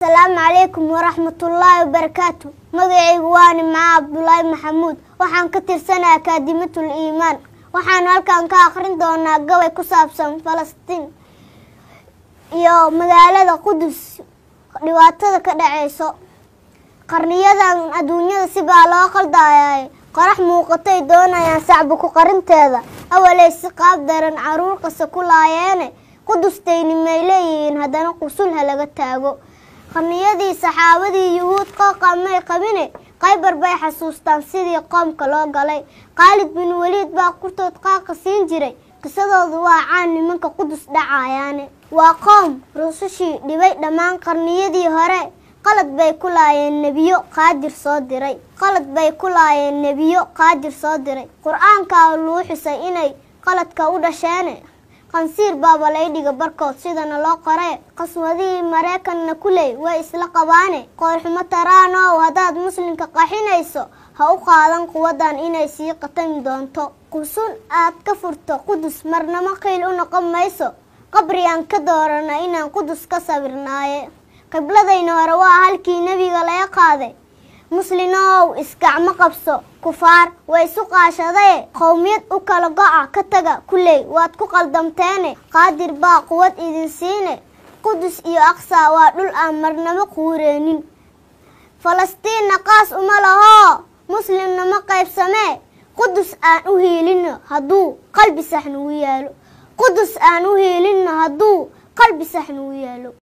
asalaamu calaykum waraxmatullaahi wabarakaatu magacaygu waa nimca cabdulaahi maxamuud waxaan ka tirsanaa akaadimatul iimaan waxaanu halkan ka akhrin doonaa gabay ku saabsan falastiin iyo magaalada qudus dhibaatada ka dhaceyso qarniyadan adduunyada sibaa loo qaldayay qorax muuqatay doonayaan sacbuku qarinteeda awaley si qaab daran caruur qasa ku laayeene qudustayni may leeyihiin haddana qusulha laga taago qarniyadii saxaabadii yuhuud qooqa may qabine qaybar bay xasuustaan sidii qoomka loo galay khaalid bin weliid baa qurtood qaaqa siin jiray qisadoodu waa caan nimanka qudus dhacayaane waa qoom rusushii dhibay dhammaan qarniyadii hore qalad bay ku laayeen nebiyo qaadir soo diray qalad bay ku laayeen nebiyo qaadir soo diray qur-aankaa luu xusay inay qaladka u dhasheene qansiir baaba laydhiga barkood sidana loo qoree qaswadihii maraykanna kuley way isla qabaane qoorxumo taraanow haddaad muslimka qaxinayso ha u qaadan quwadan inay sii qatami doonto qusun aad ka furto qudus marnamo qiil u noqon mayso qabriyaan ka doorana inaan qudus ka sawirnaaye qibladayna hore waa halkii nebiga laga qaaday muslinow iskacmo qabso kufaar way isu qaashadee qowmiyad u kala go-a ka taga kuley waad ku qaldamteene qaadir baa quwad idin siine qudus iyo aqsa waa dhul aan marnamo quureenin falastiinna qaas uma lahoo muslimna ma qaybsamee qudus aan u hiilino hadduu qalbi sax nagu yaalo qudus aan u hiilino hadduu qalbi sax nagu yaalo